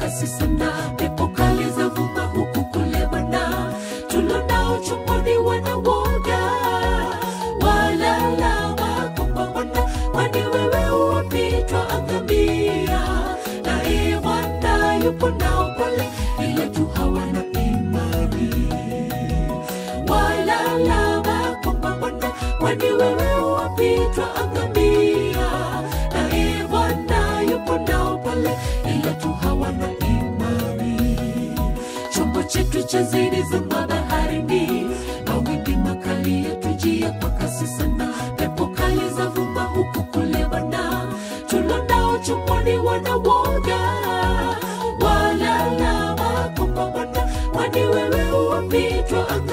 kasi sana pepo kali za vuma huku kule bwana tulonao chumbani wanawoga walalama kwamba bwana kwani wewe uwapitwa angamia naye bwana yupo nao pale ila tu hawana imani walalama kwamba bwana kwani wewe uwapitwa angamia naye bwana yupo nao pale ila tu hawana imani chombo chetu cha zidi zama baharini mawimbi makali yatujia kwa kasi sana pepo kali za vuma huku kule bana tulonao chumbani wanawoga walalama kwamba bwana kwani wewe uwapitwa